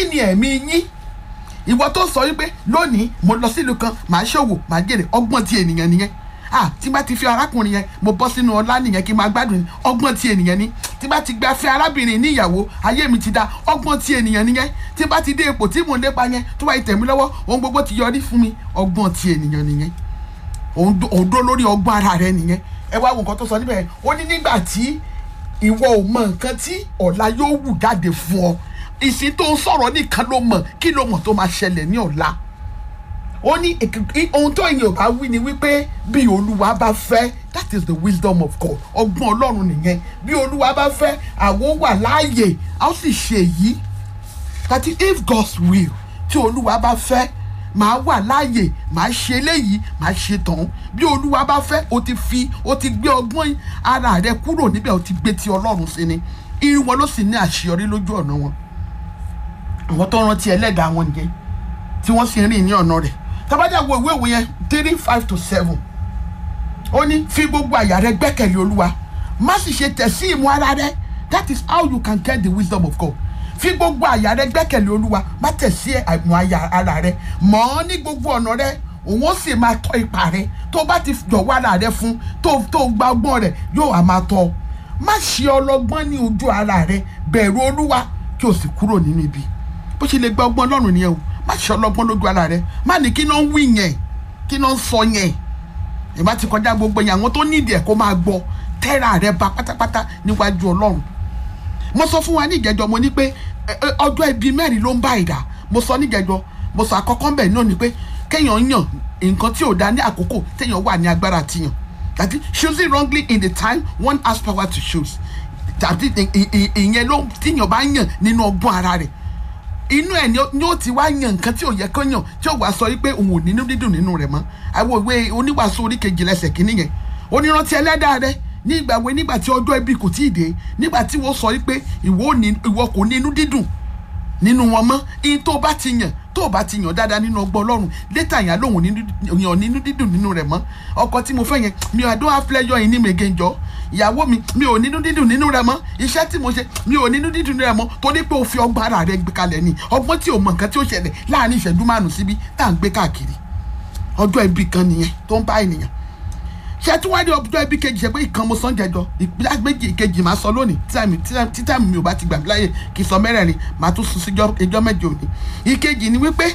ni ẹ̀mí yín ìwọ tó sọ wípé lónìí mo lọ sílùú kan màá ṣòwò màá jèrè ọgbọ́n ti ènìyàn nìyẹn ah tí bá ti fi arákùnrin yẹn mo bọ́ sínú ọlá nìyẹn kí n máa gbádùn ọgbọ́n ti ènìyàn ni tí bá ti gba fẹ́ arábìnrin ní ìyàwó ayé mi ti da ọgbọ́n ti ènìyàn nìyẹn tí bá ti dé ipò tí mò ń lépa yẹn tó bá yẹ tẹ̀mí lọ́wọ́ ohun gbogbo ti yọrí fún mi ọgbọ́n ti ènìyàn nìyẹn òun dó- òun dó lórí ọgbọ́n ara rẹ nìyẹn ẹ wá wo nǹkan tó sọ níbẹ̀ ó ní nígbà tí ìwọ ò mọ nǹkan tí ọ̀la yóò wù jáde fún ọ ìsìn tó ń sọ̀rọ̀ nìkan ló mọ̀ kí ló mọ̀ tó máa ṣẹlẹ̀ ní ọ̀la ó ní èkìkí ohun tó èèyàn bá wí ni wípé bí olúwa bá fẹ́ that is the wisdom of God ọgbọ́n ọlọ́run nìyẹn bí olúwa bá fẹ́ àwọn wà láàyè a ó sì ṣe èyí that is if God's will tí olúwa bá fẹ́ màá wà láàyè màá ṣe eléyìí màá ṣe tán bí olúwa bá fẹ́ o ti fi o ti gbé ọgbọ́n ara rẹ kúrò níbẹ̀ o ti gbé ti ọlọ́run sí ni irun wọn ló sì ní àṣeyọrí lójú ọ̀nà wọn àwọn tó rántí ẹlẹ́dàá wọn nìyẹn tí wọ́n sì ń rìn ní ọ̀nà rẹ̀ tábàdà wo ìwé ìwé yẹn three five to seven ó ní fi gbogbo àyà rẹ gbẹ́kẹ̀lé olúwa má sì ṣe tẹ̀ sí ìmú ara rẹ that is how you can get the wisdom of God fi gbogbo àyà rẹ gbẹ́kẹ̀lé olúwa má tẹ̀ sí ìmú àyà ara rẹ mọ̀ ọ́ ní gbogbo ọ̀nà rẹ òun ó sì máa tọ́ ipa rẹ tó bá ti jọ̀wọ́ ara rẹ fún tó tó gba ọgbọ́n rẹ yóò á máa tọ́ ọ má ṣe ọlọ́gbọ́n ní ojú ara rẹ bẹ̀rù olúwa kí o sì kúrò nínú ibi bó ṣe lè gba ọgbọ́n ọlọ́run nìyẹn o má ṣe ọlọ́gbọ́n lójú ara rẹ má ní kí náà ń wí yẹn kí náà ń sọ yẹn ìbá ti kọjá gbogbo yẹn àwọn tó nídìí ẹ̀ kó máa gbọ́ tẹ́ra rẹ ba pátápátá níwájú ọlọ́run mo sọ fún wa ní ìjẹjọ mo ní pé ẹ, ẹ, ọjọ́ ibi mẹ́rin ló ń bá ìdá mo sọ ní ìjẹjọ mo sọ àkọ́kọ́ mbẹ̀ náà ni pé kéèyàn yàn nǹkan tí ò da ní àkókò téèyàn wà ní agbára tiyàn tàbí choosing wrongly in the time one has power to choose tàbí ì- ì- ì- ìyẹn ló tíyàn bá yàn nínú ọgbọ́n ara rẹ̀ inú ẹ̀ ni ó- ni ó ti wá yan nǹkan tí ò yẹ kó yàn tí ó wàá sọ wípé òun ò nínú dídùn nínú rẹ̀ mọ́ àwọn ìwé oníwàásù orí kejì lẹ́sẹ̀ kínní yẹn onírántí ẹlẹ́dàá rẹ ní ìgbà wo nígbà tí ọjọ́ ibi kò tí ì dé nígbà tí wọ́n sọ wípé ìwọ ò ní- ìwọ kò ní inú dídùn nínú wọn mọ́ iye tó o bá ti yàn tó o bá ti yàn dáadáa nínú ọgbọ́n ọlọ́run létà yàn lóhùn nínú- yàn nínú dídùn nínú rẹ̀ mọ́ ọkọ tí mo fẹ́ yẹn mi ò I don't have pleasure in him again jọ ìyàwó mi mi ò nínú dídùn nínú rẹ̀ mọ́ iṣẹ́ tí mo ṣe mi ò nínú dídùn nínú rẹ̀ mọ́ torí pé o fi ọgbọ́n ara rẹ̀ gbé kalẹ̀ ni ọgbọ́n tí o mọ nǹkan tí ó ṣẹlẹ̀ láàrin ìṣẹ́jú márùn-ún síbi tá à ń gbé káàkiri ọjọ́ ibi kan nìyẹn tó ń bá ènìyàn ṣe tí wọ́n rí ọjọ́ ibi kejì ṣe pé ìkan mo sàn jẹjọ ìpínlẹ̀ méjì kejì máa sọ lónìí tí táìmù- tí táìmù- tí táìmù mi ò bá ti gbà mí láyè kì í sọ mẹ́rẹ̀ẹ̀rin máa tún sún sí ẹjọ́ mẹ́jọ òní ìkejì ni wípé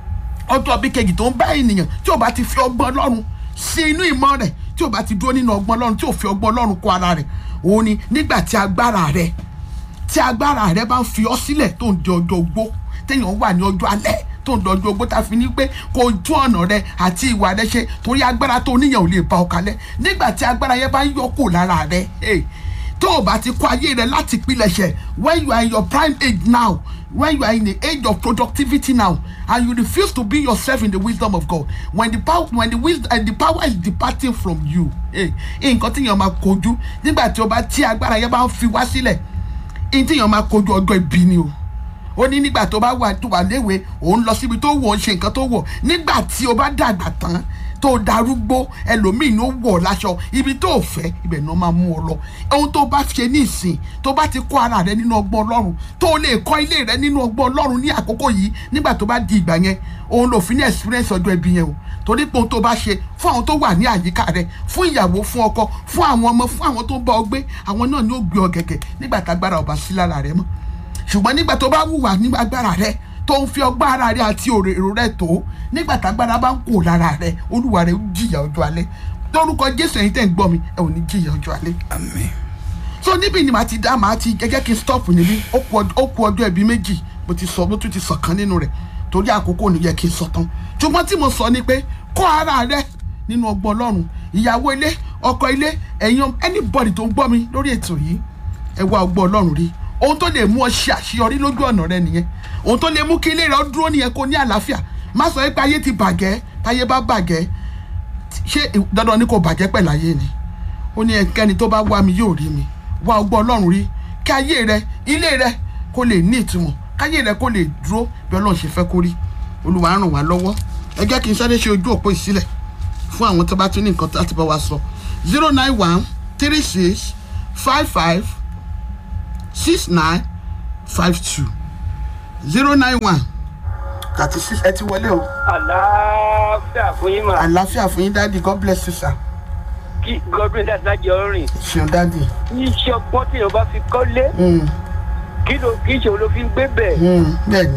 ọjọ́ ibi kejì tó ń bá ènìyàn tí ò bá ti fi ọgbọ́n ọlọ́run sí inú ìmọ̀ rẹ̀ tí ò bá ti dúró nínú ọgbọ́n ọlọ́run tí ò fi ọgbọ́n ọlọ́run kó ara rẹ̀ òun ni nígbà tí agbára rẹ̀ tí agbára rẹ bá ń fi ọ sílẹ̀ tó ń di ọjọ́ ogbó téèyàn wà ní ọjọ́ alẹ́ tó ń di ọjọ́ ogbó tá a fi ní pé kò tún ọ̀nà rẹ àti ìwà rẹ ṣe torí agbára tó níyàn ò lè bá ọ kalẹ̀ nígbà tí agbára yẹn bá ń yọ kù lára rẹ hey, tó o bá ti kó ayé rẹ láti pilẹ̀ṣẹ̀ when you are in your prime age now when you are in the age of productivity now and you refuse to be yourself in the wisdom of God when the power when the wisdom and the power is departing from you hey, nǹkan tí yẹn máa kojú nígbà tí o bá tí agbára yẹn bá ń fi wá sílẹ̀ ní tí èèyàn máa kojú ọjọ́ ibi ni o ó ní nígbà tó bá wà tó wà léwe òun lọ síbi tó wọ̀ ọ́ ṣe nǹkan tó wọ̀ nígbà tí o bá dàgbà tán tó darúgbó ẹlòmíì ló wọ̀ ọ́ láṣọ ibi tó o fẹ́ ibẹ̀ ni wọ́n máa mú ọ lọ ohun tó bá ṣe ní ìsìn tó bá ti kọ́ ara rẹ nínú ọgbọ́n ọlọ́run tó o lè kọ́ ilé rẹ nínú ọgbọ́n ọlọ́run ní àkókò yìí nígbà tó bá di ìgbà yẹn òun lò fi ní experience ọjọ́ ibi yẹn o torí pé ohun tó bá ṣe fún àwọn tó wà ní àyíká rẹ fún ìyàwó fún ọkọ fún àwọn ọmọ fún àwọn tó ń bá ọ gbé àwọn náà ni ó gbé ọ gẹ̀gẹ̀ nígbà tágbára ọba sí lára rẹ mọ́ ṣùgbọ́n nígbà tó bá wùwà ní agbára rẹ tó ń fi ọgbọ́n ara rẹ àti èrò rẹ tó nígbà tágbára bá ń kó lára rẹ olúwa rẹ ó jìyà ọjọ́ alẹ́ lórúkọ jésù ẹ̀yin tẹ̀ ń gbọ́ mi ẹ ò ní jìyà ọjọ́ alẹ́ àmín so níbi ni màá ti dá màá ti gẹ́gẹ́ kí n stop níbí ó kù ọd- ó kù ọjọ́ ẹbí méjì mo ti sọ mo tún ti sọ kan nínú rẹ̀ torí àkókò ò ní yẹ kí n sọ tán ṣùgbọ́n tí mo sọ ni pé kọ́ ara rẹ nínú ọgbọ́n ọlọ́run ìyàwó ilé ọkọ ilé ẹ̀yin anybody tó ń gbọ́ mi lórí ètò yìí ẹ wá ọgbọ́n ọlọ́run rí ohun tó lè mú ọ ṣe àṣeyọrí lójú ọ̀nà rẹ nìyẹn ohun tó lè mú kí ilé rẹ ó dúró nìyẹn kó ní àlàáfíà má sọ pé ayé ti bàjẹ́ táyé bá bàjẹ́ ṣé dandan ni kò bàjẹ́ pẹ̀lú ayé ni ó ní ẹnikẹ́ni tó bá wá mi yóò rí mi wá ọgbọ́n ọlọ́run rí kí ayé rẹ ilé rẹ kó lè ní ìtumọ̀ káyé rẹ kó lè dúró bí ọlọ́run ṣe fẹ́ kó rí olúwa ràn wá lọ́wọ́ ẹ jẹ́ kí n sáré ṣe ojú òpó ìsílẹ̀ fún àwọn tó bá tún ní nǹkan láti bá wa sọ zero nine one three six five five six nine five two zero nine one thirty six ẹ ti wọlé o àlàáfíà fún yín mà àlàáfíà fún yín dáàdi god bless you sir kí godwin dáadáa lájọ rìn ṣeun dáàdi iṣẹ́ ọgbọ́n tí èèyàn bá fi kọ́lé Mm, kí ló kí ìṣòro ló fi ń gbé bẹ̀. mm, bẹ́ẹ̀ni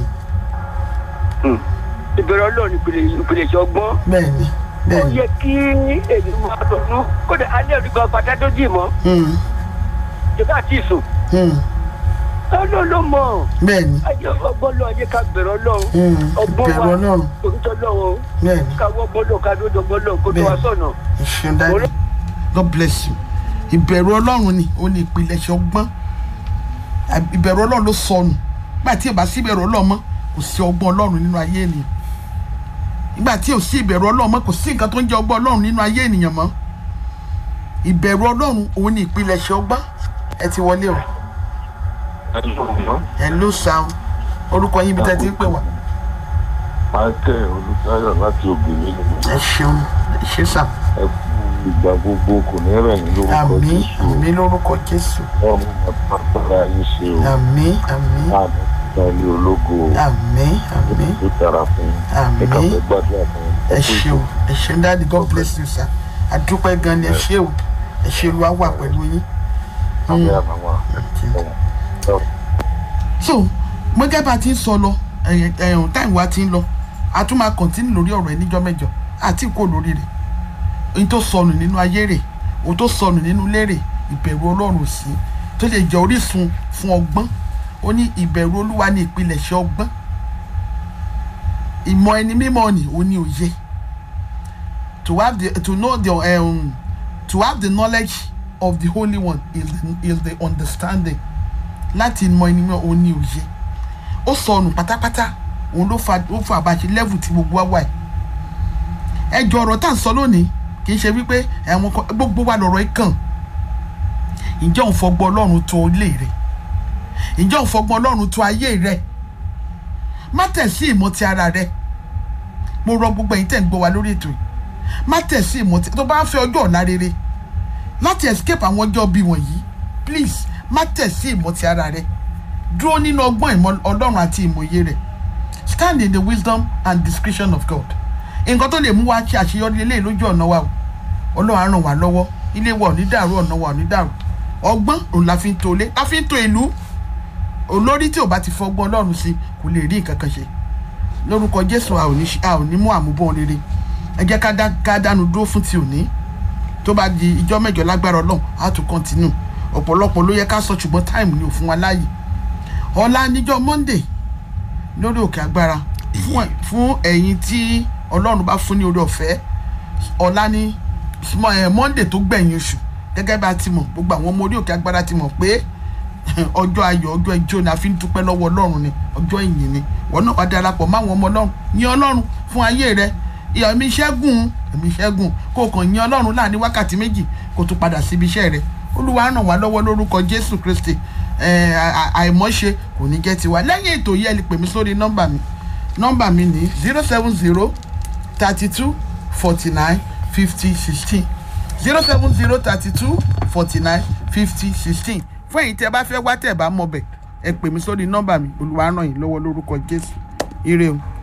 ìbẹ̀rẹ̀ ọlọ́run ìpìlẹ̀ ìpìlẹ̀ ìṣẹ́ ọgbọ́n bẹ́ẹ̀ni ó bẹ́ẹ̀ni yẹ kí èmi máa dọ̀nù kódà alẹ́ òdìgbà pátá tó dì mọ́ Mm, ìjọba àti ìsùn mm, ọlọ́run ló mọ̀ bẹ́ẹ̀ni ayé ọgbọ́n lọ ayé ká bẹ̀rẹ̀ ọlọ́run Mm, ọgbọ́n ìbẹ̀rù wa ọlọ́run òkúta ọlọ́run bẹ́ẹ̀ni ká wọ́ ọgbọ́n lọ ká lóde ọgbọ́n lọ kó tó wá Bẹ́ẹ̀ni. sọ̀nà. ṣeun dáàdi god bless you ìbẹ̀rù ọlọ́run ni ó ní ìpilẹ̀ṣẹ̀ ọgbọ́n À- ìbẹ̀rù ọlọ́run ló sọnù nígbà tí ìbá sí ìbẹ̀rù ọlọ́run mọ́ kò sí ọgbọ́n ọlọ́run nínú ayé ènìyàn nígbà tí ò sí ìbẹ̀rù ọlọ́run mọ́ kò sí nǹkan tó ń jẹ́ ọgbọ́n ọlọ́run nínú ayé ènìyàn mọ́ ìbẹ̀rù ọlọ́run òun ni ìpilẹ̀ṣẹ̀ ọgbọ́n ẹ ti wọlé o ẹ ló sàún orúkọ yín bí tẹ́ ti ń pè wá michael olùtayọ láti ògbìnrin nìyẹn ẹ ṣeun ẹ ṣe sà ẹ kú ìgbà gbogbo kò ní rẹ̀ ní lórúkọ àmì jésù àmì lórúkọ jésù ọmọ àpapàrà yín ṣe o àmì àmì àmì ìtàn ilé ológo àmì àmì. tó dára fún yín Àmín. ẹ kà fẹ́ gbàdúrà fún yín ẹ ṣe o ẹ ṣe ń dáàdi god bless you sir àdúpẹ́ gan ni ẹ ṣe o ẹ ṣe lu wá pẹ̀lú yín. àmì àmàwà so mo gẹ́gẹ́ bá a ti ń sọ lọ ẹ̀yìn ẹ̀yìn táìmù wa ti ń lọ a tún máa kọ̀ntínú lórí ọ̀rọ̀ ẹ níjọ́ mẹ́jọ àti kò lórí rẹ̀ ohun tó sọnù nínú ayé rẹ̀ ohun tó sọnù nínú ilé rẹ̀ ìbẹ̀rù ọlọ́run sí tó lè jẹ́ orísun fún ọgbọ́n ó ní ìbẹ̀rù olúwa ní ìpilẹ̀ṣẹ̀ ọgbọ́n ìmọ̀ ẹni mímọ́ ni ó ní òye to have the to know the um, to have the knowledge of the holy one is the, is the understanding láti mọ ẹni mọ òun ní òye ó sọnù pátápátá òun ló fa ó fa àbáṣe level tí gbogbo wa wà yìí ẹjọ ọ̀rọ̀ tá à ń sọ lónìí kì í ṣe wípé ẹ̀wọ̀n kan gbogbo wa lọ̀rọ̀ yìí kàn ǹjẹ́ òun fọgbọ́n ọlọ́run tó ilé rẹ̀ ǹjẹ́ òun fọgbọ́n ọlọ́run tó ayé rẹ̀ má tẹ̀ sí ìmọ̀ ti ara rẹ̀ mo rọ gbogbo ẹ̀yin tẹ̀ ń gbọ́ wa lórí ètò yìí má tẹ̀ sí ìmọ̀ ti tó bá ń fẹ́ ọjọ́ ọ̀la rere láti escape àwọn ọjọ́ bíi wọ̀nyí please má tẹ̀ sí ìmọ̀ ti ara rẹ̀ dúró nínú ọgbọ́n ìmọ̀ ọlọ́run àti ìmọ̀ye rẹ̀ stand in the wisdom and discretion of God nǹkan tó lè mú wa ṣe àṣeyọrí eléyìí lójú ọ̀nà wa o ọlọ́run á ràn wá lọ́wọ́ ilé wa ò ní dàrú ọ̀nà wa ò ní dàrú ọgbọ́n òun la fi ń to ilé la fi ń to ìlú olórí tí ò bá ti fọgbọ́n ọlọ́run sí kò lè rí nǹkan kan ṣe lórúkọ jésù a ò ní ṣe- a ò ní mú àmúbọ̀n rere ẹ jẹ́ ká dá- ká dánu dúró fún ti òní tó bá di ìjọ mẹ́jọ lágbára ọlọ́run á tún kọ́ntínú ọ̀pọ̀lọpọ̀ ló yẹ ká sọ ṣùgbọ́n táìmù ni ò fún wa láàyè ọ̀la níjọ́ monday lórí òkè agbára fún ẹ- fún ẹ̀yin tí ọlọ́run bá fún ní orí ọ̀fẹ́ ọ̀la ní small- eh, monday tó gbẹ̀yìn oṣù gẹ́gẹ́ bá a ti mọ̀ gbogbo àwọn ọmọ orí òkè agbára ti mọ̀ pé ọjọ́ ayọ̀ ọjọ́ ijó ni a fi ń dúpẹ́ lọ́wọ́ ọlọ́run ni ọjọ́ ìyìn ni wọn náà wá darapọ̀ máwọn ọmọ ọlọ́run yìn ọlọ́run fún ayé rẹ ìyá ẹ̀mí ṣẹ́gun ẹ̀mí ṣẹ́gun kó o kàn yìn ọlọ́run láàrin wákàtí méjì kó o tún padà síbi iṣẹ́ rẹ olúwa ràn wá lọ́wọ́ lórúkọ jésù kristi ẹ̀, à- à- àìmọ́ṣe kò ní jẹ́ tiwa lẹ́yìn ètò yìí ẹ lè pè mí sórí nọ́mbà mi nọ́mbà mi ní zero seven zero thirty two forty nine fifty sixteen zero seven zero thirty two forty nine fifty sixteen fún èyí tí ẹ bá fẹ́ wá tẹ̀ bá mọ̀ bẹ̀ ẹ pè mí sórí nọ́mbà mi olúwa ràn yín lọ́wọ́ lórúkọ jésù ire o.